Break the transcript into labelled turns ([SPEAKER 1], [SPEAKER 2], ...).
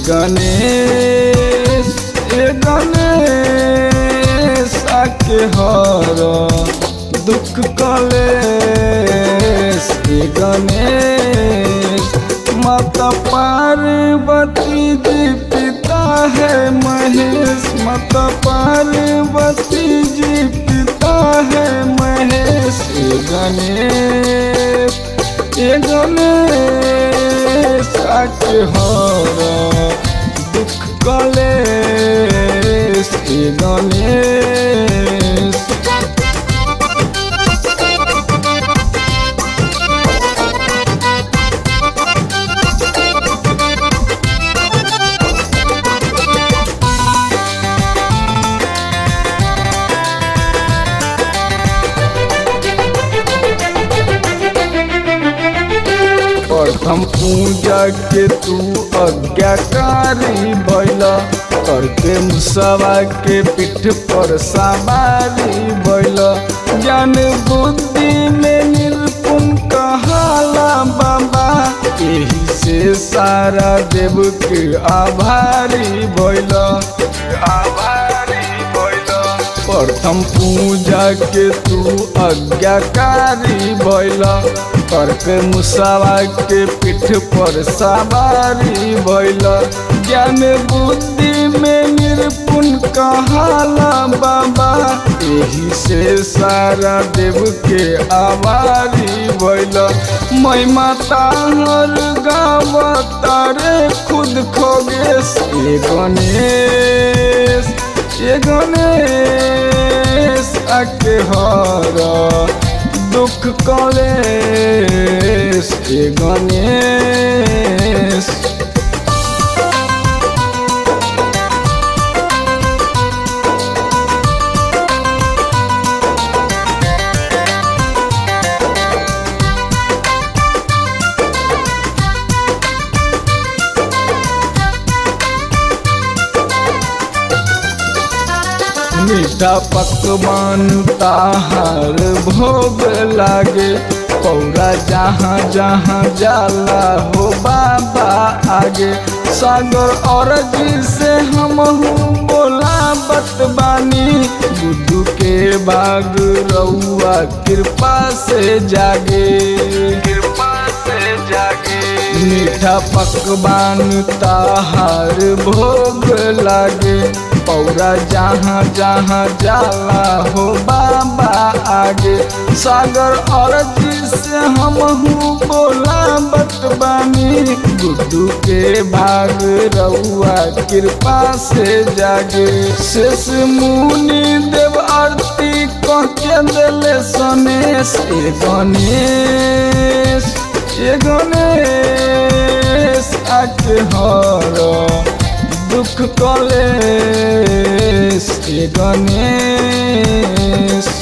[SPEAKER 1] गणेश ए गणेश आके हर दुख कलेश ए गणेश माता पार्वती जी पिता है महेश माता पार्वती जी पिता है महेश ए गणेश ए गणेश आके हर दुख कलेश ए गणेश प्रथम पूजा के तू आज्ञाकारी बैला करके मुसवा के पीठ पर सवारी बैला ज्ञान बुद्धि में निर्पुण कहाला बाबा यही से सारा देव के आभारी बैला आभारी बैला प्रथम पूजा के तू आज्ञाकारी बैला करके मुसावा के पीठ पर सवारी भैल ज्ञान बुद्धि में निर्पुण कहाला बाबा यही से सारा देव के आवारी भैल मैं माता हर गाँव तारे खुद खोगेश ये गणेश ये गणेश आके हरा दुख कलेश ए गणेश मीठा पकवान ताहार भोग लागे पौरा जहाँ जहाँ जाला हो बाबा आगे सागर और जी से हम बोला बतबानी गुड्डू के बाग रउआ कृपा से जागे कृपा से जागे मीठा पकवान ताहार भोग लागे पौरा जहाँ जहाँ जाला हो बाबा आगे सागर और से हम बोला बतबानी गुड्डू के भाग रउआ कृपा से जागे शेष मुनि देव आरती कह के दिले सनेश ए गणेश ए गणेश आके हर दुख कलेश ए गणेश